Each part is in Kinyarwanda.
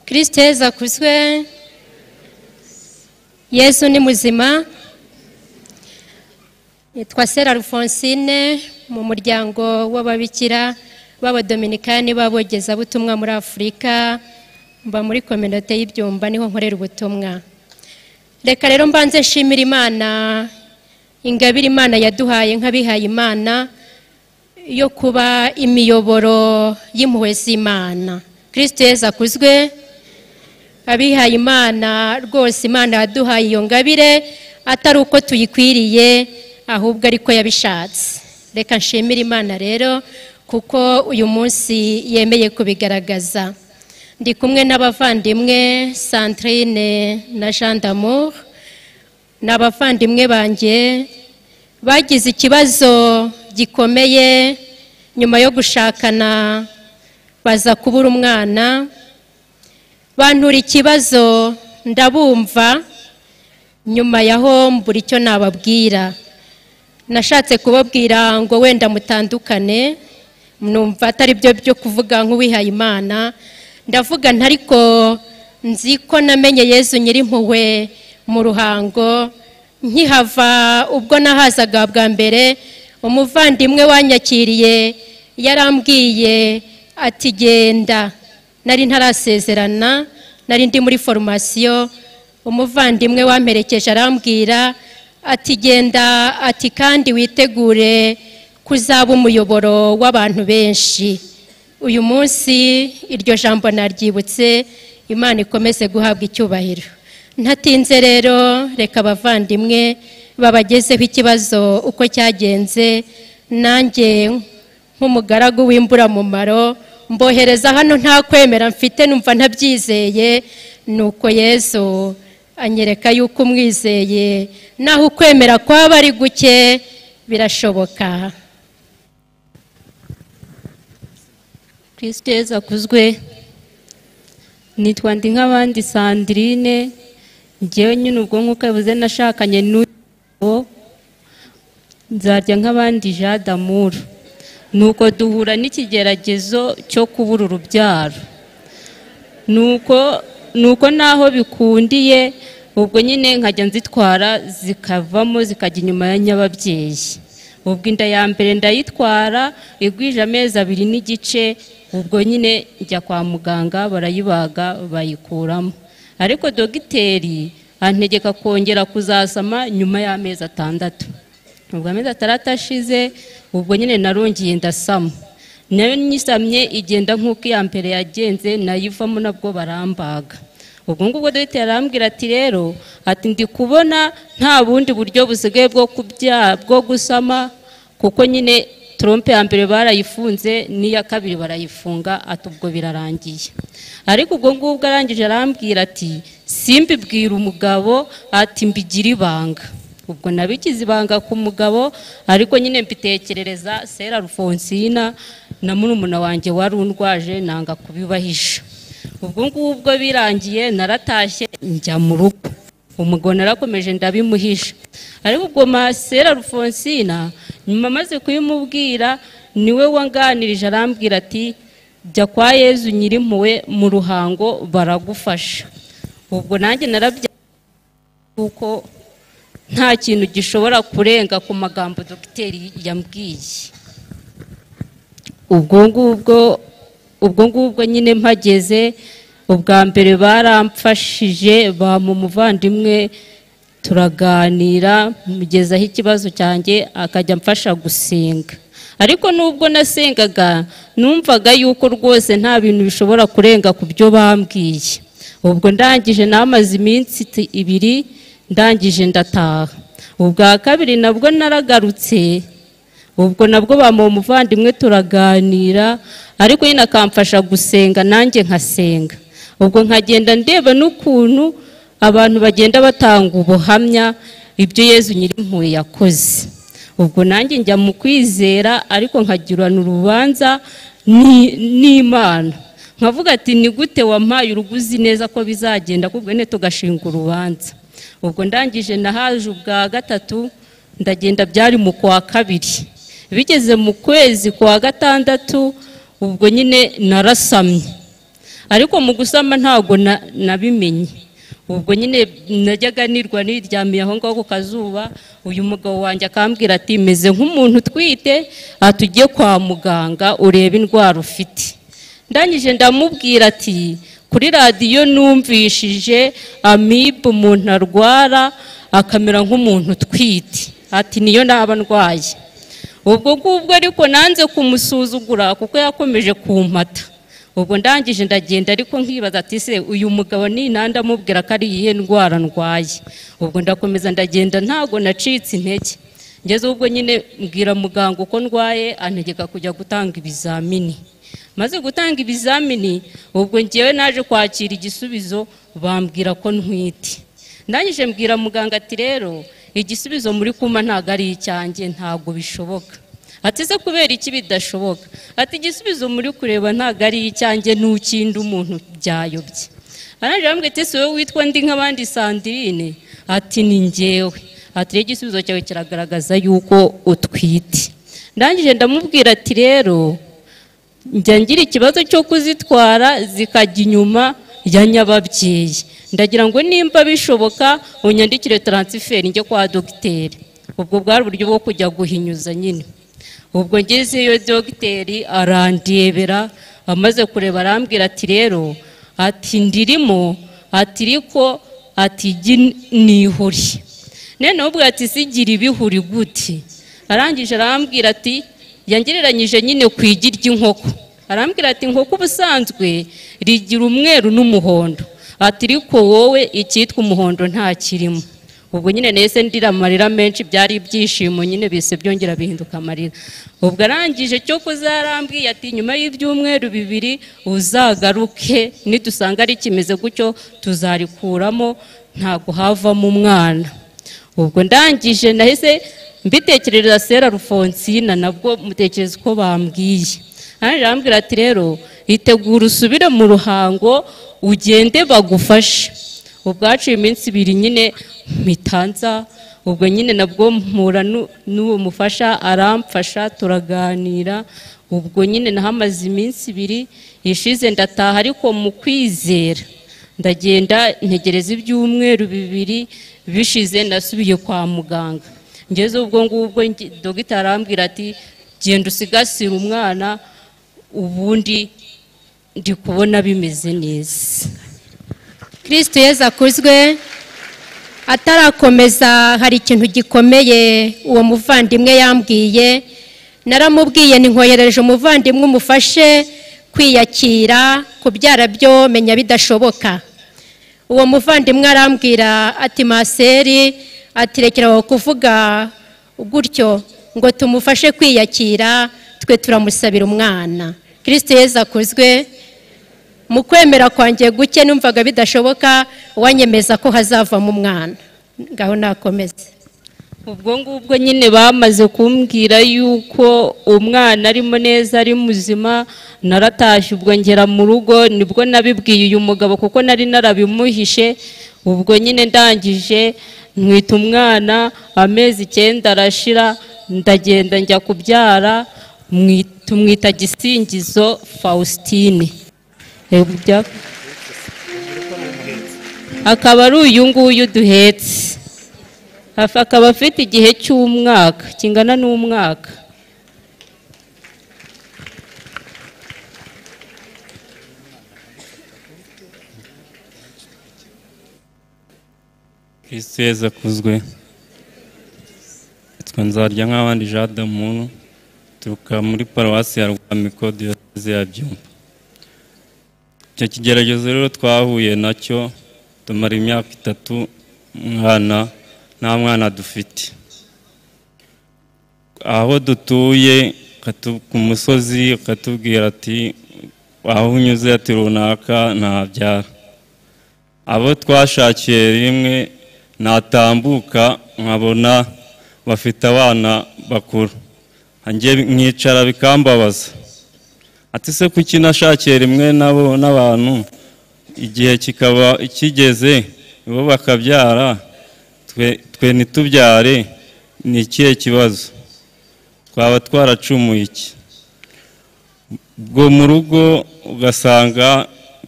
kirisite yezu akuzwe yezu ni muzima nitwa sera alphonsine mu muryango w'ababikira b'abadominikani b'abogezabutumwa muri afurika mba muri kominote y'ibyumba niho nkorera ubutumwa reka rero mbanze nshimira imana ingabire imana yaduhaye nk'abihaye imana yo kuba imiyoboro y'impuhwe z'imana kirisite yezu akuzwe abihaye imana rwose imana yaduhaye iyo ngabire atari uko tuyikwiriye ahubwo ariko yabishatse reka nshimire imana rero kuko uyu munsi yemeye kubigaragaza ndi kumwe n'abavandimwe sandrine na jean d'amour ni abavandimwe banjye bagize ikibazo gikomeye nyuma yo gushakana baza kubura umwana bantura ikibazo ndabumva nyuma yaho mbura icyo nababwira nashatse kubabwira ngo wenda mutandukane numva atari byo byo kuvuga nk'uwihaye imana ndavuga ntariko nzi ko namenye yezu nyirimpuhwe mu ruhango nkihava ubwo nahazaga bwa mbere umuvandimwe wanyakiriye yarambwiye ati genda nari ntarasezerana nari ndi muri foromasiyo umuvandimwe wamperekeje arambwira ati genda ati kandi witegure kuzaba umuyoboro w'abantu benshi uyu munsi iryo jambo naryibutse imana ikomeze guhabwa icyubahiro ntatinze rero reka abavandimwe babagezeho ikibazo uko cyagenze nanjye nk'umugaragu w'imburamumaro mbohereza hano nta kwemera mfite numva ntabyizeye ni uko yesu anyereka yuko umwizeye naho ukwemera kwaba ari guke birashoboka kirisite yezu akuzwe nitwa ndi nk'abandi sandirine ngewe nyine ubwo nk'uko yabuze nashakanye n'uyu nzarya nk'abandi jadamuru ni uko duhura n'ikigeragezo cyo kubura urubyaro ni uko naho bikundiye ubwo nyine nkajya nzitwara zikavamo zikajya inyuma ya nyababyeyi ubwo inda ya mbere ndayitwara igwije amezi abiri n'igice ubwo nyine njya kwa muganga barayibaga bayikuramo ariko dogiteri antegeka kongera kuzasama nyuma y'amezi atandatu ubwo amezi atandatu ashize ubwo nyine narongeye ndasama nayo nyisamye igenda nk'uko iya mbere yagenze nayivamo nabwo barambaga ubwo ngubwo dogiteri arambwira ati rero ati ndi kubona nta bundi buryo busigaye bwo bwo gusama kuko nyine trompe ya mbere barayifunze n'iya kabiri barayifunga ati ubwo birarangiye ariko ubwo ngubwo arangije arambwira ati simbibwira umugabo ati mbigira ibanga ubwo nabigize ibanga ku mugabo ariko nyine mbitekerereza sera rufonsina na murumuna wanjye wari undwaje nanga kubibahisha ubwo ngubwo birangiye naratashye njya mu rugo umugabo narakomeje ndabimuhisha ariko ubwo masera rufonsina nyuma amaze kubimubwira niwe wanganirije arambwira ati jya kwa yezu nyirimpuwe mu ruhango baragufasha ubwo nanjye narabya kuko nta kintu gishobora kurenga ku magambo dogiteri yambwiye ubwo ngubwo ubwo ngubwo nyine mpageze ubwa mbere baramfashije bamu umuvandimwe turaganira mugezaho ikibazo cyanjye akajya amfasha gusenga ariko n'ubwo nasengaga numvaga yuko rwose nta bintu bishobora kurenga ku byo bambwiye ubwo ndangije namaze iminsi ibiri ndangije ndataha ubwa kabiri nabwo naragarutse ubwo nabwo bamuha umuvandimwe turaganira ariko nyine akamfasha gusenga nanjye nkasenga ubwo nkagenda ndeba n'ukuntu abantu bagenda batanga ubuhamya ibyo yezu nyirimpuwe yakoze ubwo nanjye njya mu kwizera ariko nkagirana urubanza n'imana nkavuga ati ni gute wampaye uruguzi neza ko bizagenda kubwo nyine tugashinga urubanza ubwo ndangije nahaje ubwa gatatu ndagenda byari mu kwa kabiri bigeze mu kwezi kwa gatandatu ubwo nyine narasamye ariko mu gusama ntabwo na- nabimenye ubwo nyine najyaga nirwa niryamiye aho ngaho ku kazuba uyu mugabo wanjye akambwira ati meze nk'umuntu utwite aha tugiye kwa muganga urebe indwara ufite ndangije ndamubwira ati kuri radiyo numvishije amibe umuntu arwara akamera nk'umuntu utwite ati niyo naba ndwaye ubwo ngubwo ariko nanze kumusuzugura kuko yakomeje kumpata ubwo ndangije ndagenda ariko nkibaza ati se uyu mugabo ni nande amubwira ko ari iyihe ndwara ndwaye ubwo ndakomeza ndagenda ntago nacitse intege ngeze ubwo nyine mbwira muganga uko ndwaye antegeka kujya gutanga ibizamini maze gutanga ibizamini ubwo ngewe naje kwakira igisubizo bambwira ko ntwite ndangije mbwira muganga ati rero igisubizo muri kuma ntabwo ari icyanjye ntabwo bishoboka ati se kubera iki bidashoboka ati igisubizo muri kureba ntabwo ari icyanjye n'ukindi umuntu byayobye arangije arambwira ati ese wowe witwa ndi nk'abandi sandirine ati ni ngewe ati rero igisubizo cyawe kiragaragaza yuko utwite ndangije ndamubwira ati rero njya ngira ikibazo cyo kuzitwara zikajya inyuma ya nyababyeyi ndagira ngo nimba bishoboka unyandikire taransiferi njye kwa dogiteri ubwo bwari uburyo bwo kujya guhinyuza nyine ubwo ngezeyo dogiteri arandebera amaze kureba arambwira ati rero ati ndirimo ati ariko ati igi nihuri none ubwo ati sigira ibihuri gute arangije arambwira ati yangereranyije nyine ku igi ry'inkoko arambwira ati inkoko ubusanzwe rigira umweru n'umuhondo ati ariko wowe icyitwa umuhondo nta kirimo ubwo nyine nahise ndira amarira menshi byari ibyishimo nyine bise byongera bihinduka amarira ubwo arangije cyo kuzarambwiye ati nyuma y'ibyumweru bibiri uzagaruke nidusanga rikimeze gutyo tuzarikuramo ntabwo havamo umwana ubwo ndangije nahise mbitekerereza sera rufonsina nabwo mutekereza uko bambwiye arangije arambwira ati rero itegura usubire mu ruhango ugende bagufashe ubwo haciye iminsi ibiri nyine mpitanza ubwo nyine nabwo mpura nu- n'uwo mufasha aramfasha turaganira ubwo nyine nahamaze iminsi ibiri ishize ndataha ariko mu kwizera ndagenda ntegereza ibyumweru bibiri bishize nasubiye kwa muganga ngeze ubwo ngubwo nge- dogita arambwira ati genda usigasire umwana ubundi ndi kubona bimeze neza kirisitu yezu akuzwe atarakomeza hari ikintu gikomeye uwo muvandimwe yambwiye naramubwiye ninkoherereje umuvandimwe umufashe kwiyakira kubyara byo menya bidashoboka uwo muvandimwe arambwira ati maseri ati rekera aho kuvuga gutyo ngo tumufashe kwiyakira twe turamusabira umwana kirisite yezu akuzwe mu kwemera kwanjye guke numvaga bidashoboka wanyemeza ko hazavamo umwana ngaho nakomeze ubwo ngubwo nyine bamaze kumbwira yuko umwana arimo neza ari muzima naratashye ubwo ngera mu rugo nibwo nabibwiye uyu mugabo kuko nari narabimuhishe ubwo nyine ndangije mwita umwana amezi icyenda arashira ndagenda njya kubyara mwi- tumwita gisingizo fausitine Ebu bya- akaba ari uyu nguyu duhetse hafi akaba afite igihe cy'umwaka kingana n'umwaka kristo yezu akuzwe yitwa nzarya nk'abandi jean damuntu turuka muri paruwasi ya rwamiko diyoseze ya byumba icyo kigeragezo rero twahuye nacyo tumara imyaka itatu umwana nta mwana dufite aho dutuye katu- ku musozi akatubwira ati aho unyuze ati runaka ntabyara abo twashakiye rimwe natambuka nkabona bafite abana bakuru njye nkicara bikambabaza ati se kuki nashakiye rimwe nabo n'abantu igihe kikaba kigeze bo bakabyara twe twe ntitubyare ni ikihe kibazo twaba twaracumuye iki ubwo mu rugo ugasanga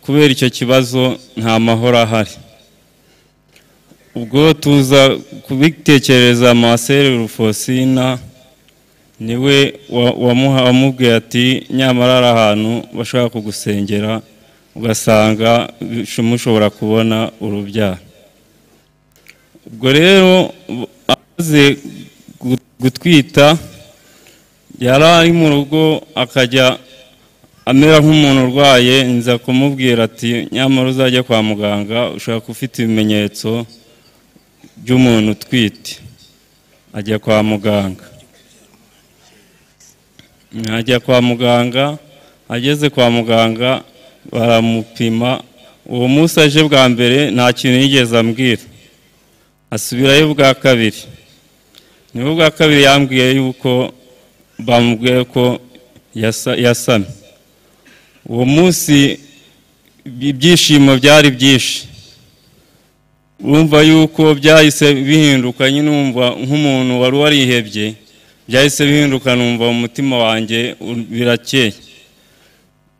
kubera icyo kibazo nta mahoro ahari ubwo tuza kubitekereza maseri rufosina niwe wa- wamuha- wamubwiye ati nyamara ari ahantu bashobora kugusengera ugasanga bisho- mushobora kubona urubyaro ubwo rero amaze gu- gutwita yari ari mu rugo akajya amera nk'umuntu urwaye nza kumubwira ati nyamara uzajya kwa muganga ushaka ufite ibimenyetso by'umuntu utwite ajya kwa muganga ajya kwa muganga ageze kwa muganga baramupima uwo munsi aje bwa mbere nta kintu yigeze ambwira asubirayo bwa kabiri niwe bwa kabiri yambwiye yuko bamubwiye ko yasa- yasamye uwo munsi ibyishimo byari byinshi urumva yuko byahise bihinduka nyine wumva nk'umuntu wari warihebye byahise bihinduka numva mu mutima wanjye u- birakeye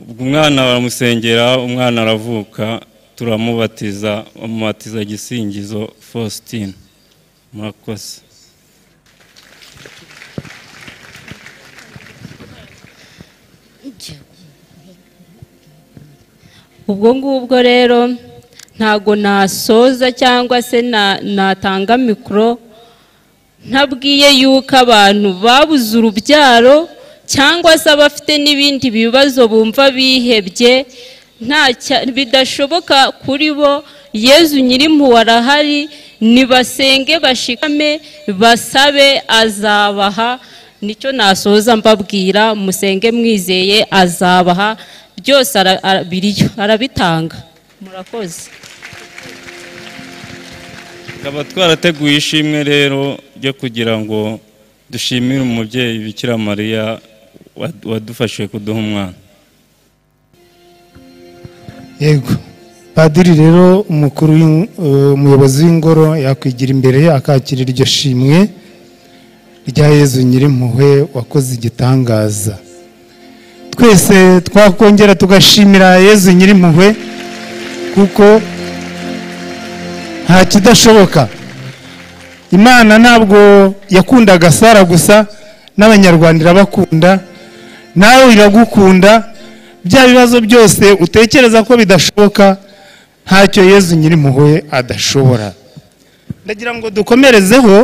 ubwo umwana baramusengera umwana aravuka turamubatiza bamubatiza igisingizo faustin murakoze ubwo ngubwo rero ntago nasoza cyangwa se na- natanga mikoro ntabwiye yuko abantu babuze urubyaro cyangwa se abafite n'ibindi bibazo bumva bihebye nta cya- bidashoboka kuri bo yezu nyirimpuwe arahari nibasenge bashikame basabe azabaha nicyo nasoza mbabwira musenge mwizeye azabaha byose ara- ara- biriyo arabitanga murakoze tukaba twarateguye ishimwe rero ryo kugira ngo dushimire umubyeyi bikira mariya wad- wadufashije kuduha umwana yego padiri rero umukuru w'in- eh, umuyobozi w'ingoro yakwigira imbere akakira iryo shimwe rya yezu nyirimpuhwe wakoze igitangaza twese twakongera tugashimira yezu nyirimpuhwe kuko nta kidashoboka imana ntabwo yakundaga sara gusa n'abanyarwanda irabakunda nawe iragukunda bya bibazo byose utekereza ko bidashoboka ntacyo yezu nyirimpuhwe adashobora ndagira ngo dukomerezeho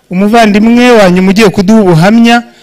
umuvandimwe wanyu ugiye kuduha ubuhamya